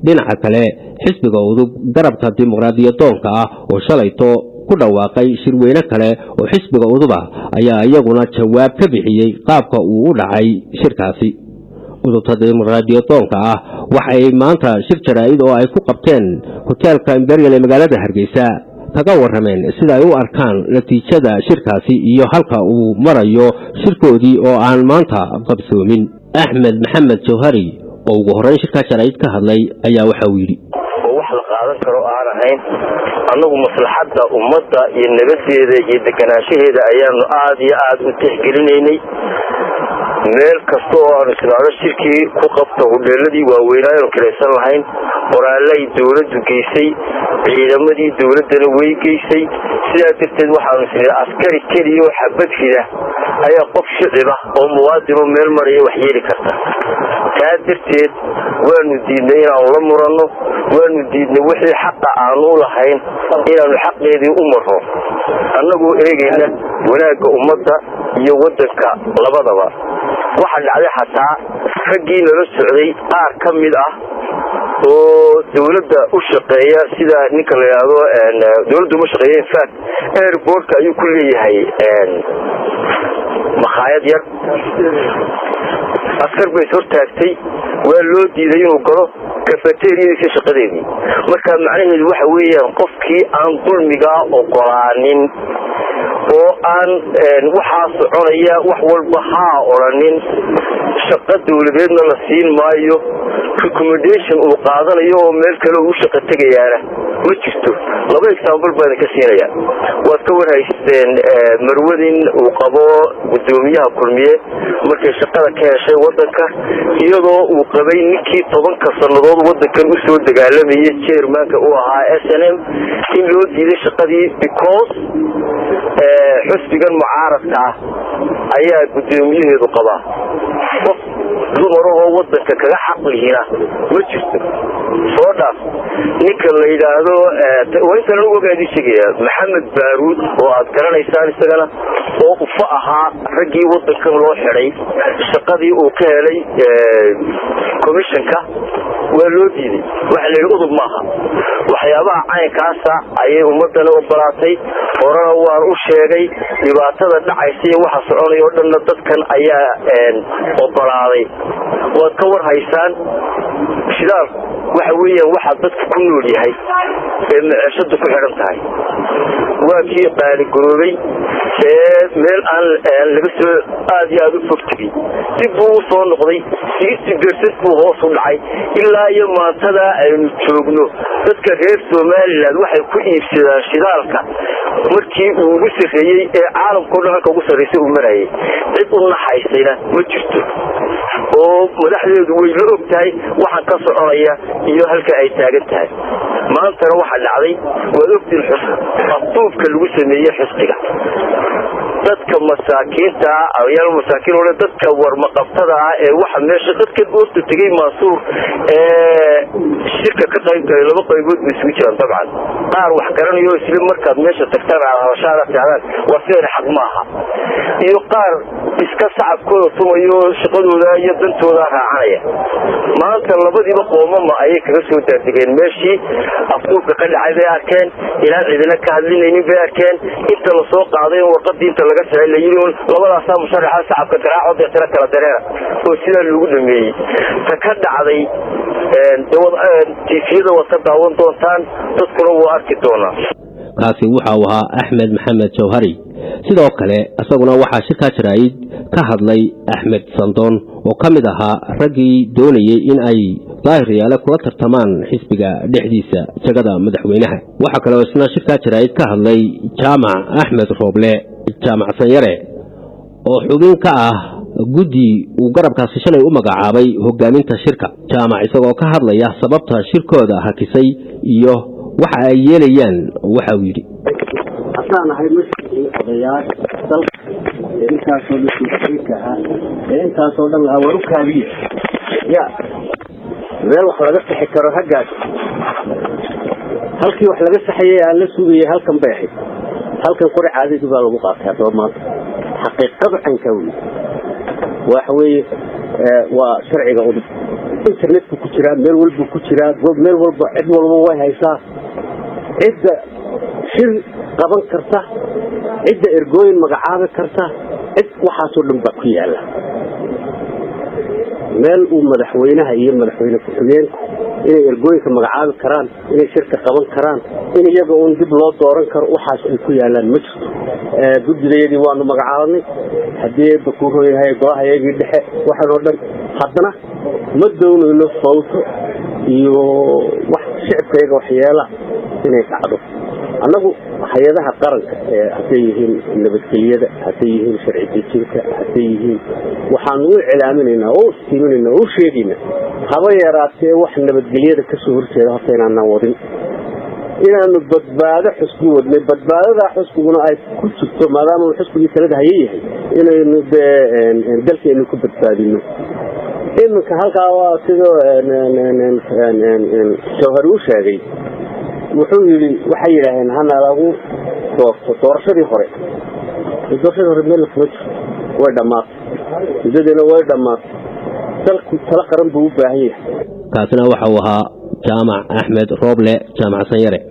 dhinaca kale xisbiga udub garabka dimuqraadiyadoonka ah oo shalayto ku dhawaaqay shirweyne kale oo xisbiga udub ah ayaa iyaguna jawaab ka bixiyey qaabka uu u dhacay shirkaasi udubta dimuqraadiyadoonka ah waxay maanta shir jaraa'id oo ay ku qabteen hoteelka imperial ee magaalada hargeysa kaga warrameen sida ay u arkaan natiijada shirkaasi iyo halka uu marayo shirkoodii oo aan maanta qabsoomin axmed maxamed jawhari oo ugu horreyn shirkaa jaraa'id ka hadlay ayaa waxa uu yidhi oo wax la qaadan karo aan ahayn annagu maslaxadda ummadda iyo nabadeeda iyo deganaanshaheeda ayaanu aad iyo aad u tixgelinaynay meel kasta oo aanu islaado shirkii ku qabta hudheeladii waaweynaa aanu kiraysan lahayn qoraalay dawladdu geysay ciidamadii dawladdana way geysay sidaa darteed waxaanu isnaa askari keliya oo xabad rida ayaa qof shicibah oo muwaadinoo meel maraya wax yeeli karta taa darteed waanu diidnay inaanu la muranno waanu diidnay wixii xaqa aanu u lahayn inaanu xaqeedii u marro annagoo eegayna wanaagga ummadda iyo waddanka labadaba waxaa dhacday xataa raggii nala socday qaar ka mid ah oo dawladda u shaqeeya sida ninka la yidhaahdo dawladda uma shaqeeya infact airportka ayuu ku leeyahay makhaayad yar askar bay is hortaagtay waa loo diiday inuu galo kafateriyadiisa shaqadeedii marka macnaheedu waxa weeyaan qofkii aan dulmigaa ogolaanin oo aan waxaa soconaya wax walba haa odhanin shaqo dawladeedna la siin maayo recommendation uu qaadanayo oo meel kale u shaqo tegayaana ma jirto laba example baan ka siinaya waad ka warhaysteen marwadin uu qabo gudoomiyaha kulmiye markay shaqada ka heshay wadanka iyadoo uu qabay ninkii tobanka sannadood wadankan usoo dagaalamayay jermanka u ahaa s n m in loo diiday shaqadii because xusbigan mucaaradka ah ayaa gudoomiyaheedu qabaa qof dumarahoo wadanka kaga xaqlihina ma jirto soo dhaaf ninka la yidhaahdo intan anugu ogaadii sheegaya maxamed baaruud oo aad garanaysaan isagana oo ufa ahaa raggii wadankan loo xidhay shaqadii uu ka helay commissionka waa loo diiday waxa la yidhi udub maaha waxyaabaha caynkaasa ayay ummadana ogolaatay horena waan u sheegay dhibaatada dhacaysa iyo waxa soconaya oo dhanna dadkan ayaa ogolaaday waad ka war haysaan shidaalku waxa weeyaan waxaa dadka ku nool yahay ee maceeshadu ku xidhan tahay waa kii qaaligaroobay ee meel aan laga soo aad iyo aad u fog tegey dib buu u soo noqday sixty percent buu hoos u dhacay ilaa iyo maantadaa aynu joogno dadka reer somalilan waxay ku iibsadaan shidaalka markii uu ugu sarreeyey ee caalamkao dhan halka ugu sarraysay uu marayay cid u naxaysayna ma jirto oo madaxdeedu way la og tahay waxaan ka soconaya iyo halka ay taagan tahay maantana waxaa dhacday waad ogtiin afduubka lagu sameeyey xisbiga dadka masaakiinta ayaal masaakiin ole dadka warmaqabtada ah ee waxa meesha dadkan oorta tegey maasuur ee shirka ka qayb galay laba qaybood bay isugu jiraan dabcan qaar wax garanayo isla markaad meesha tagtaan aad hadashaada tihdaan waa sidan xaq maaha iyo qaar iska sacabkooda tumayo shaqadooda iyo dantooda raacanaya maanta labadiiba qoomama ayay kaga soo daadegeen meeshii afduubka ka dhacay bay arkeen inaan cidina ka hadlinaynin bay arkeen inta lasoo qaaday in warqadii inta laga sicay la yidhi un labadaasaa musharaxa sacabka garaaco deetana kala dareera oo sidaa lagu dhameeyey ta ka dhacday tifiyada waad ka daawan doontaan dadkuna wuu arki doonaa kaasi waxa uu ahaa axmed maxamed jawhari sidoo kale isaguna waxaa shirkaa jaraa'id ka hadlay axmed sandoon oo ka mid ahaa raggii doonayey in ay daahiryaale kula tartamaan xisbiga dhexdiisa jagada madaxweynaha waxaa kaloo isna shirkaa jaraa'id ka hadlay jaamac axmed rooble jaamac sanyare oo xubin ka ah guddi uu garabkaasi shalay u magacaabay hogaaminta shirka jaamac isagoo ka hadlaya sababta shirkooda hakisay iyo waxa ay yeelayaan waxa uu yidhi haddaan ahay masjidkii odayaasha dalka ee intaasoo dhan suuxiyinka ahaa ee intaasoo dhan lahaa war u kaabiye ya meel wax laga sixi karo haggaas halkii wax laga saxayay aan la sugayay halkan bay ahayd halkan qori caadadii baa lagu qaatay haddaba maanta xaqiiqadu cankaa wey waxa weeye waa sharciga udub internetku ku jiraa meel walbu ku jiraa meel walba cid walba way haysaa cidda shir qaban karta cidda ergooyin magacaabi karta cid waxaasoo dhan baa ku yaala meel uu madaxweynaha iyo madaxweyne ku-xigeenku inay ergooyinka magacaabi karaan inay shirka qaban karaan in iyaga uun dib loo dooran karo waxaas ay ku yaalaan ma jirto guddigayadii waanu magacaabanay haddii bakuuro yahay golaha iyagii dhexe waxaan oo dhan haddana ma doonayno fawto iyo wax shicibkayaga waxyeela inay dhacdo annagu hay-adaha qaranka hadday yihiin nabadgelyada hadday yihiin sharci dejinka hadday yihiin waxaanu u cilaaminaynaa oo istiiminaynaa oo u sheegaynaa haba yaraatee wax nabadgelyada kasoo horjeeda horta inaanaan wadin inaanu badbaado xusbi wadnay badbaadadaa xusbiguna ay ku jirto maadaama xusbigii talada haye yahay inaynu dee dalkeenu ku badbaadino iminka halkaa waa sidoo jawhari u sheegay wuxuu yidhi waxay yidhaaheen hana lagu doorto doorashadii hore doorashadii hore meel kuma jirto way dhammaatay muddadiina way dhammaatay dalku talo qaran buu u baahan yahay kaasina waxa uu ahaa jaamac axmed rooble jaamac sanyare